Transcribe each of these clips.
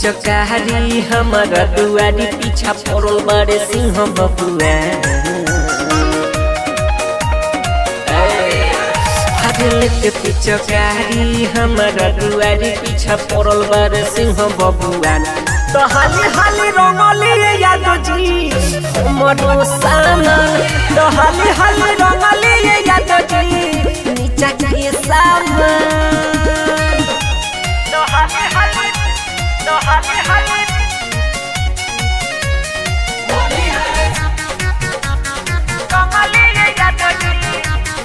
पिचकारी हमारा दुआरी पीछा पड़ल बारे सिंह बबुआ हरले के पिचकारी हमारा दुआरी पीछा पड़ल बारे सिंह बबुआ तो हाली हाली रंगली याद जी मनो सामान तो हाली हाली रंगली याद जी नीचा के सामान तो हाली हाली तो हाली हाली रंगली याद जी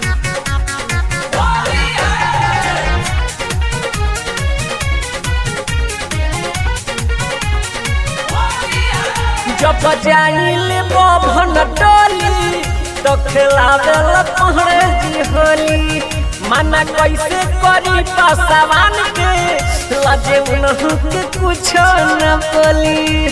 जब जाइले बभन डोली तो खिलावेला पहरे जी होली मना कैसे करी पासवान के लजे उनहु के कुछ न बोली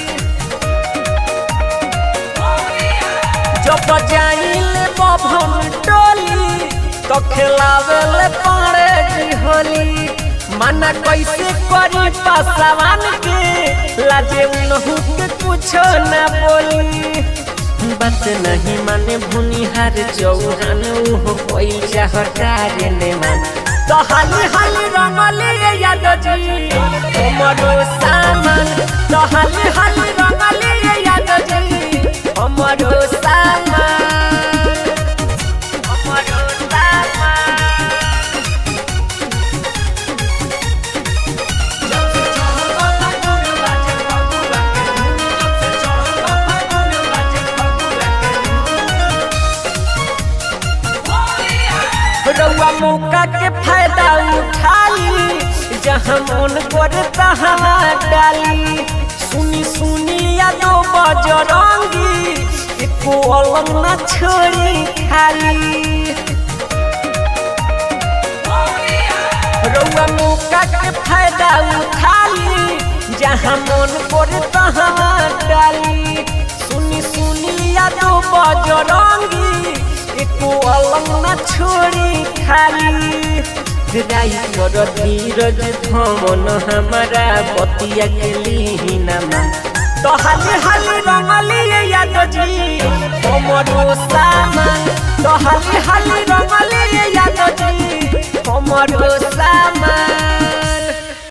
जब जाइले बभन डोली तो खिलावेले पहरे जी होली मना कैसे करी पासवान के लाजे उनहु के कुछ न बोली बात नहीं माने भूनिहार चौहान उहो कोई चाहतार ने मान तो हाली हाली रंगली याद जी हमरो सामान तो हाली हाली रंगली याद जी हमरो सामान हमरो सामान रउआ मौका के फायदा उठाली जहाँ मन करे तहाँ डाली सुनी सुनी यादो बजरंगी एको अलग न छोड़ी खाली रउआ मौका के फायदा उठाली जहाँ मन करे तहाँ डाली सुनी सुनी यादो बजरंगी एको अलग न छोड़ी खाली राई कर धीरज धमन हमारा बतिया के लीनामा तो हाली हाली रंगली याद जी हमरो सामान तो हाली हाली